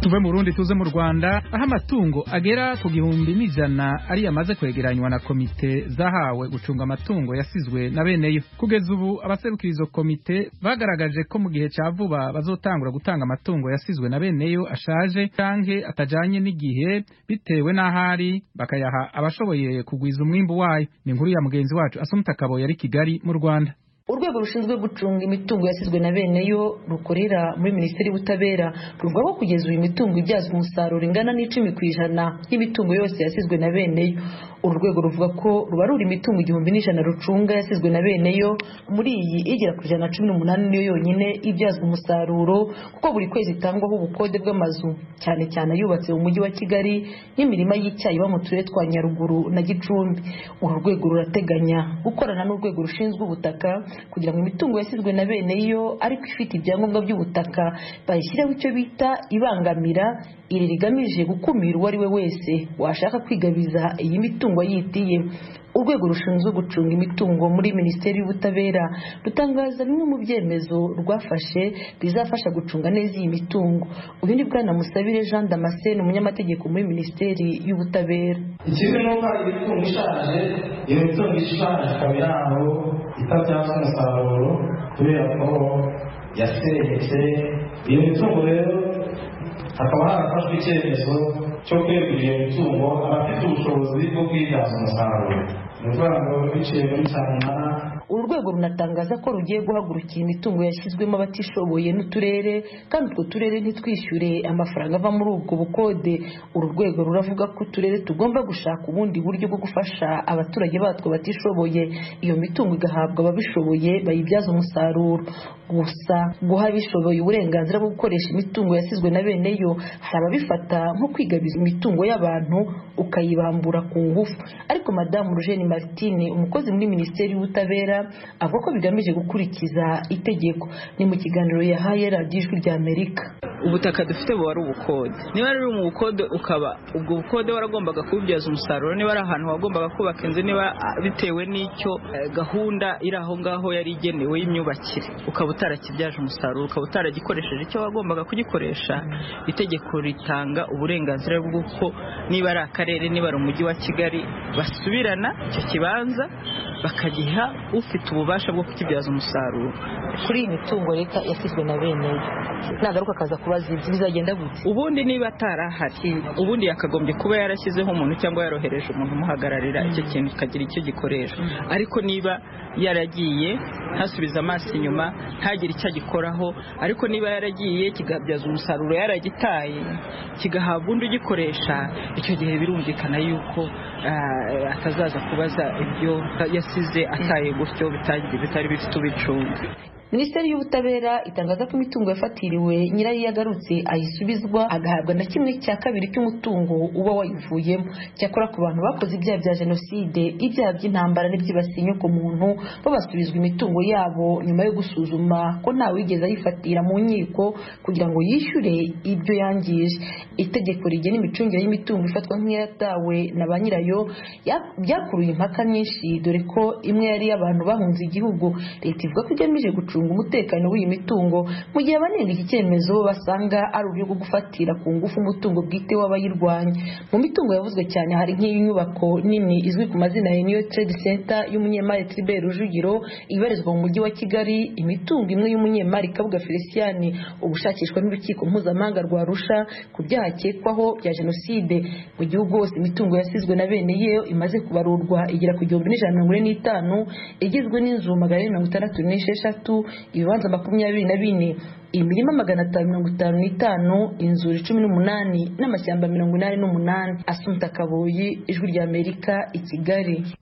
tuve mu Burundi tuze mu Rwanda aho amatungo agera ku gihumbi n'ijana ari yamaze kwegeranywa na komite zahawe gucunga amatungo yasizwe na beneyo kugeza ubu abaserukira izo komite bagaragaje ko mu gihe cya vuba bazotangura gutanga amatungo yasizwe na beneyo ashaje canke atajanye n'igihe bitewe n'ahari bakayaha abashoboye kugwiza umwimbu wayo ni inkuru ya mugenzi wacu Asumta Kabo yari Kigali mu Rwanda urwego rushinzwe gucunga imitungo yasizwe na bene yo rukorera muri minisiteri y'ubutabera ruvuga ko kugeza uyu mitungo ibyazwa umusaruro ingana n'icumi ku ijana y'imitungo yose yasizwe na bene yo uru rwego ruvuga ko ruba ruri imitungo igihumbi n'ijana rucunga yasizwe na bene yo muri iyi igera ku ijana cumi n'umunani niyo yonyine ibyazwa umusaruro kuko buri kwezi itangwaho ubukode bw'amazu cyane cyane ayubatse mu mujyi wa kigali n'imirima y'icyayi iba mu turere twa nyaruguru na gicumbi uru rwego rurateganya gukorana n'urwego rushinzwe ubutaka kugira ngo imitungo yasizwe na bene yo ariko ifite ibyangombwa by'ubutaka bayishyireho icyo bita ibangamira iri rigamije gukumira uwo ari we wese washaka kwigabiza iyi mitungo yitiye urwego rushinzwe gucunga imitungo muri minisiteri y'ubutabera rutangaza bimwe mu byemezo rwafashe bizafasha gucunga neza iyi mitungo uyu ni bwana musabire jean damascene umunyamategeko muri minisiteri y'ubutabera ikizwi ni uko hari imitungo ishaje iyo mitungo ishaje ikaba iri aho itabyaza umusaruro kubera ko yaseretse iyo mitungo rero hakaba harafashwe icyemezo cyo kwegurira imitungo abafite ubushobozi bwo kwibyaza umusaruro ni ukuvuga ngo biciye muri saa munani uru rwego runatangaza ko rugiye guhagurukira imitungo yashyizwemo abatishoboye n'uturere kandi utwo turere ntitwishyure amafaranga ava muri ubwo bukode uru rwego ruravuga ko uturere tugomba gushaka ubundi buryo bwo gufasha abaturage batwo batishoboye iyo mitungo igahabwa ababishoboye bayibyaza umusaruro gusa guha abishoboye uburenganzira bwo gukoresha imitungo yasizwe na bene yo hari ababifata nko kwigabiza imitungo y'abantu ukayibambura ku ngufu ariko madamu rujeni martine umukozi muri minisiteri y'ubutabera avuga ko bigamije gukurikiza itegeko ni mu kiganiro yahaye radiyo ijwi rya amerika ubutaka dufite buba ari ubukode niba ruri mu bukode ukaba ubwo bukode waragombaga kubibyaza umusaruro niba ari ahantu wagombaga kubaka inzu niba bitewe n'icyo gahunda iri aho ngaho yari igenewe y'imyubakire ukaba utarakibyaje umusaruro ukaba utaragikoresheje icyo wagombaga kugikoresha itegeko ritanga uburenganzira bw'uko niba ari akarere niba ari umujyi wa kigali basubirana icyo kibanza bakagiha ufite ububasha bwo kukibyaza umusaruro kuri iyi mitungo leta yasizwe na bene nagaruka akaza kubaza ibyo bizagenda gute ubundi niba atarahari ubundi yakagombye kuba yarashyizeho umuntu cyangwa yarohereje umuntu umuhagararira icyo kintu kikagira icyo gikoresha ariko niba yaragiye ntasubize amaso inyuma ntagire icyo agikoraho ariko niba yaragiye kigabyaza umusaruro yaragitaye kigahabwa undi ugikoresha icyo gihe birumvikana yuko atazaza kubaza ibyo yasize ataye gutyo bitari bifite ubicunga minisiteri y'ubutabera itangaza ko imitungo yafatiriwe nyirayo yagarutse ayisubizwa agahabwa na kimwe cya kabiri cy'umutungo uba wayivuyemo cyakora ku bantu bakoze ibyaha bya jenoside ibyaha by'intambara n'ibyibasiye inyoko muntu bo basubizwa imitungo yabo nyuma yo gusuzuma ko ntawe wigeze ayifatira mu nkiko kugira ngo yishyure ibyo yangije itegeko rigena imicungire y'imitungo ifatwa nk'iyatawe na ba nyirayo byakuruye impaka nyinshi dore ko imwe yari iy'abantu bahunze igihugu leta ivuga ko igamije gucunga umutekano w'iyi mitungo mu gihe abanenga iki cyemezo basanga ari uburyo bwo gufatira ku ngufu umutungo bwite w'abayirwanya mu mitungo yavuzwe cyane hari nk'iyi nyubako nini izwi ku mazina ya New Trade Center y'umunyemari Tribert Rujugiro ibarizwa mu mujyi wa Kigali imitungo imwe y'umunyemari Kabuga Felicien ubushakishwa n'urukiko mpuzamahanga rwa Arusha ku byaha akekwaho bya jenoside mu gihugu hose imitungo yasizwe na bene yeyo imaze kubarurwa igera ku gihumbi n'ijana mirongo ine n'itanu igizwe n'inzu magana ane mirongo itandatu n'esheshatu ibibanza makumyabiri na bine imirima magana atanu mirongo itanu n'itanu inzuri cumi n'umunani n'amashyamba mirongo inani n'umunani asunika kabuyi ijwi ry'amerika i kigali